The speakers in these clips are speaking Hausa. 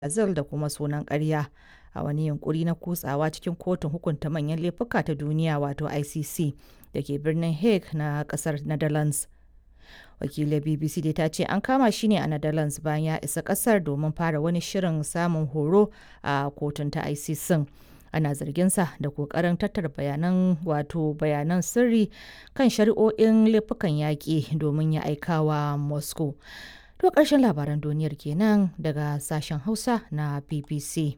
Brazil da kuma sunan ƙarya a wani yunƙuri na kutsawa cikin Kotun Hukunta Manyan Laifuka ta Duniya wato ICC da ke birnin Hague na ƙasar Netherlands. Wakiliyar BBC dai ta ce an kama shi ne a Netherlands bayan ya isa ƙasar domin fara wani shirin samun horo a kotun ta ICC. Ana zarginsa da ƙoƙarin tattara bayanan wato bayanan sirri kan shari'o'in laifukan yaƙi domin ya aikawa Moscow. To ƙarshen labaran duniyar kenan daga sashen Hausa na BBC.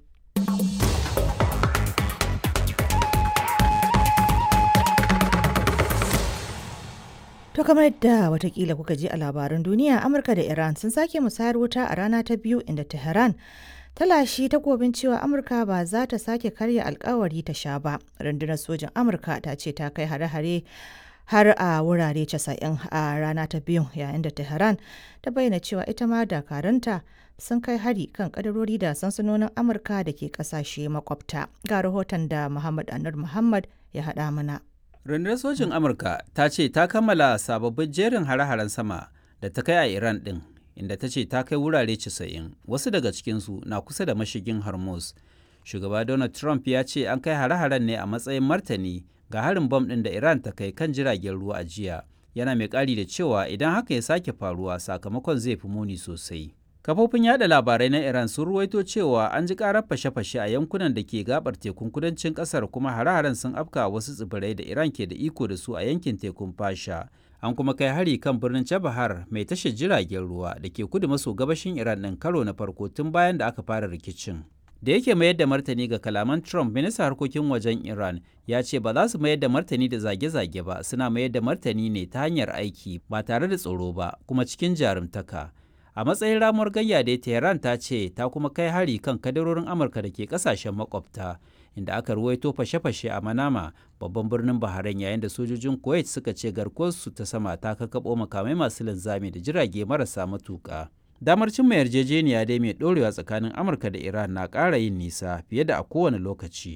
To kamar yadda watakila kuka ji a labaran duniya Amurka da Iran sun sake musayar wuta a rana ta biyu inda Tehran ta lashi takobin cewa Amurka ba za ta sake karya alkawari ta sha ba. Rundunar sojin Amurka ta ce ta kai hare-hare har a wurare 90 a rana ta biyu yayin da Tehran ta bayyana cewa ita ma dakaranta sun kai hari kan kadarori da sansanonin Amurka da ke kasashe makwabta. Ga rahoton da Muhammad Anur Muhammad ya haɗa mana. Rundunar sojin Amurka ta ce ta kammala sababbin jerin hare-haren sama da ta kai a Iran ɗin, inda ta ce ta kai wurare 90, wasu daga cikinsu na kusa da mashigin Hormuz. Shugaba Donald Trump ya ce an kai hare-haren ne a matsayin martani ga harin bom ɗin da Iran ta kai kan jiragen ruwa a jiya. Yana mai ƙari da cewa idan haka ya sake faruwa sakamakon zai fi muni sosai. Kafofin yada labarai na Iran sun ruwaito cewa an ji karar fashe-fashe a yankunan da ke gabar tekun kudancin kasar kuma hare-haren sun afka wasu tsibirai da Iran ke da iko da su a yankin tekun Fasha. An kuma kai hari kan birnin Chabahar mai tashar jiragen ruwa da ke kudu maso gabashin Iran ɗin karo na farko tun bayan da aka fara rikicin. Da yake mayar da martani ga kalaman Trump, ministan harkokin wajen Iran ya ce ba za su mayar da martani da zage-zage ba, suna mayar da martani ne ta hanyar aiki ba tare da tsoro ba, kuma cikin jarumtaka. a matsayin ramuwar gayya da tehran ta ce ta kuma kai hari kan kadarorin amurka da ke kasashen makwabta inda aka ruwaito fashe-fashe a manama babban birnin bahrain yayin da sojojin kuwait suka ce garkuwarsu ta sama ta kakabo makamai masu linzami da jirage marasa matuka damar cimma yarjejeniya dai mai dorewa tsakanin amurka da iran na ƙara yin nisa fiye da a kowane lokaci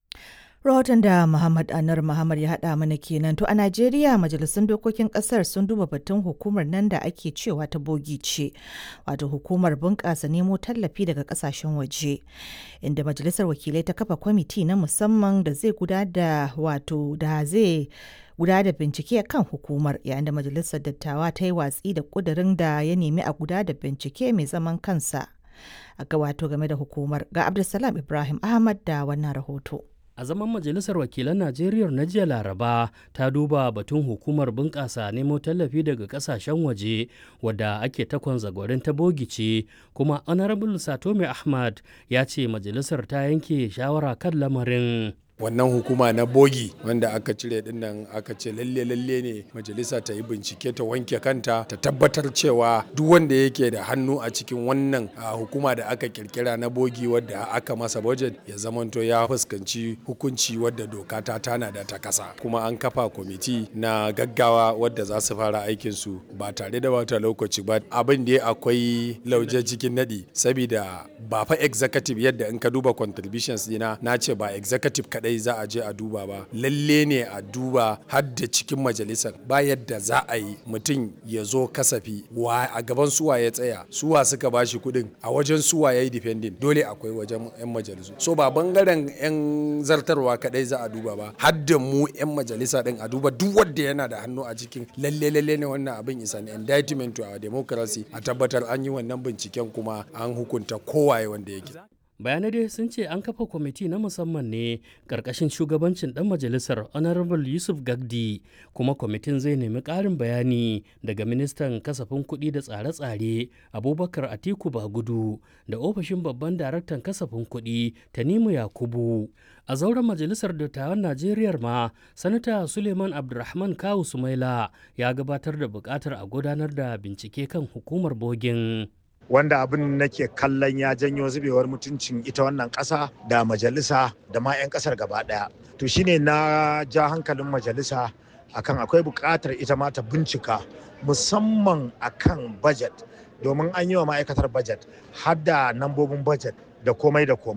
rahoton da Muhammad Anar Muhammad ya haɗa mana kenan to a Najeriya majalisun dokokin ƙasar sun duba batun hukumar nan da ake cewa ta bogi ce wato hukumar bunƙasa nemo tallafi daga ƙasashen waje inda majalisar wakilai ta kafa kwamiti na musamman da zai guda da wato da zai guda da bincike kan hukumar yayin da majalisar dattawa ta yi watsi da ƙudurin da ya nemi a guda da bincike mai zaman kansa a ga wato game da hukumar ga Abdulsalam Ibrahim Ahmad da wannan rahoto. a zaman majalisar wakilan najeriya na jiya laraba ta duba batun hukumar bunƙasa nemo tallafi daga ƙasashen waje wadda ake takon zagwarin ta bogice kuma honorable satome ahmad ya ce majalisar ta yanke shawara kan lamarin wannan hukuma na bogi wanda aka cire dinnan aka ce lalle lalle ne majalisa ta yi bincike ta wanke kanta ta tabbatar cewa duk wanda yake da hannu a cikin wannan hukuma da aka kirkira na bogi wadda aka masa budget ya zamanto ya fuskanci hukunci wadda doka ta tana da ta kasa kuma an kafa kwamiti na gaggawa wadda za su fara aikin su ba tare da wata lokaci ba abin da akwai lauje cikin nadi saboda ba fa executive yadda in ka duba contributions dina na ce ba executive kadai kadai za a je a duba ba lalle ne a duba har da cikin majalisar ba yadda za a yi mutum ya zo kasafi wa a gaban suwa ya tsaya suwa suka bashi kuɗin a wajen suwa ya yi depending dole akwai wajen 'yan majalisu so ba bangaren 'yan zartarwa kadai za a duba ba har da mu 'yan majalisa din a duba duk wanda yana da hannu a cikin lalle lalle ne wannan abin is an indictment to our democracy a tabbatar an yi wannan binciken kuma an hukunta kowaye wanda yake bayanai dai sun ce an kafa kwamiti na musamman ne karkashin shugabancin dan majalisar honorable yusuf gagdi kuma kwamitin zai nemi ƙarin bayani daga ministan kasafin kuɗi da tsare-tsare abubakar atiku bagudu da ofishin babban daraktan kasafin kuɗi tanimu yakubu a zauren majalisar dattawan najeriya ma sanata suleiman abdulrahman kawu sumaila ya gabatar da buƙatar a gudanar da bincike kan hukumar bogin wanda abin nake kallon ya janyo zubewar mutuncin ita wannan ƙasa da majalisa da ma 'yan ƙasar gaba ɗaya to shine na ja hankalin majalisa akan akwai buƙatar ita ma ta bincika musamman akan budget domin an yi wa ma'aikatar budget har da nambobin budget da komai da komai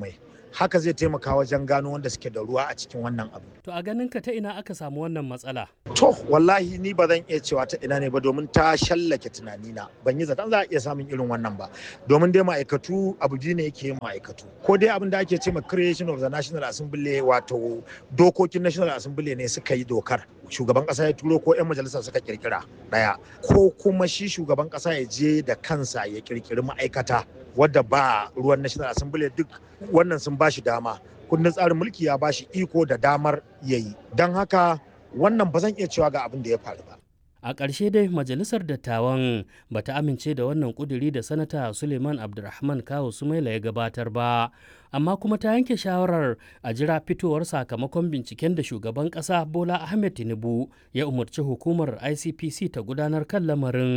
haka zai taimaka wajen gano wanda suke da ruwa a cikin wannan abu To a ganin ka ta ina aka samu wannan matsala? to wallahi ni ba zan iya cewa ta ina ne ba domin ta shallake tunanina ban yi zaton za a iya samun irin wannan ba domin dai ma'aikatu abu biyu ne yake yin ma'aikatu ko dai abin da ake ce ma creation of the national assembly wato dokokin national assembly ne suka yi dokar shugaban kasa ya turo ko 'yan majalisa suka kirkira daya ko kuma shi shugaban kasa ya je da kansa ya kirkiri ma'aikata wadda ba ruwan national assembly duk wannan sun ba shi dama kundin tsarin mulki ya ba shi iko da damar yayi don haka wannan ba zan iya cewa ga abin da ya faru ba A ƙarshe dai Majalisar Dattawan ba ta amince da wannan ƙuduri da Sanata Suleiman Abdulrahman Kawu Sumaila ya gabatar ba, amma kuma ta yanke shawarar a jira fitowar sakamakon binciken da shugaban ƙasa Bola Ahmed Tinubu ya umarci hukumar ICPC ta gudanar kan lamarin.